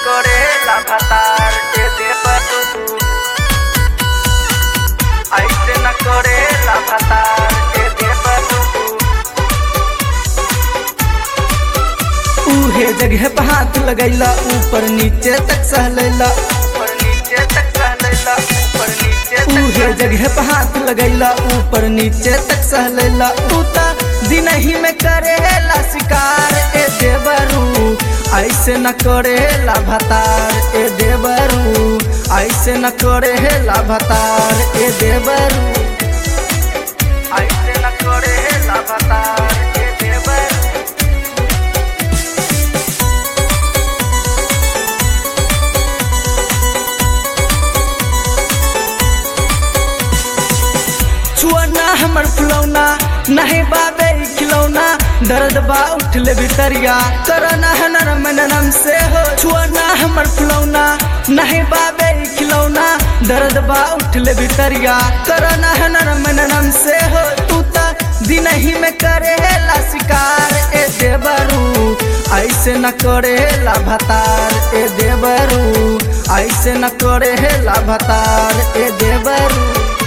करेला भतार के देवरू ऐसे न करेला भतार के देवरू उहे जगह पे हाथ लगैला ऊपर नीचे तक सहलैला ऊपर नीचे तक सहलैला ऊपर नीचे तक उहे जगह पे हाथ लगैला ऊपर नीचे तक सहलैला तूता दिन ही में करेला शिकार ए देवरू ऐसे न करेला भतार ए देवरू ऐसे न करेला भतार ए देवरू ऐसे न करेला भतार के देवरू छुआना हमर फुलौना नहीं बाबे खिलौना दर्द बा उठले भितरिया करना है नरम नरम से हो छुआना हमर फुलौना नहीं बाबे खिलौना दर्द बा उठले भितरिया करना है नरम नरम से हो तू ता दिन ही में करेला शिकार ए देवरू ऐसे न करेला भतार ए देवरू ऐसे न करेला भतार ए देवरू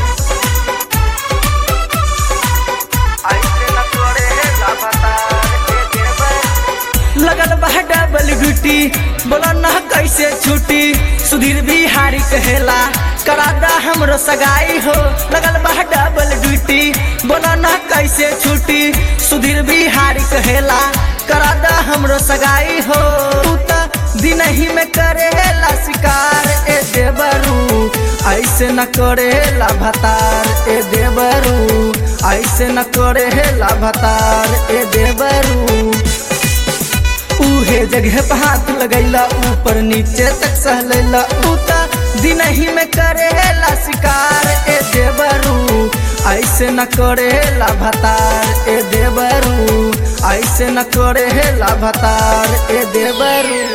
ऐसे न करेला भतार के देवरू लगल बा डबल ड्यूटी बोला ना कैसे छुट्टी सुधीर बिहारी कहेला करादा हमरो सगाई हो लगल बा डबल ड्यूटी बोला ना कैसे छुट्टी सुधीर बिहारी कहेला करादा हमरो सगाई हो तू ता दिन ही में करेला शिकार ए देवरू ऐसे न करेला भतार ए देवरू ऐसे न करेला भतार ए देवरू उहे जगह पे हाथ लगैला ऊपर नीचे तक सहलैला उता दिन ही में करेला शिकार ए देवरू ऐसे न करेला भतार ए देवरू ऐसे न करेला भतार ए देवरू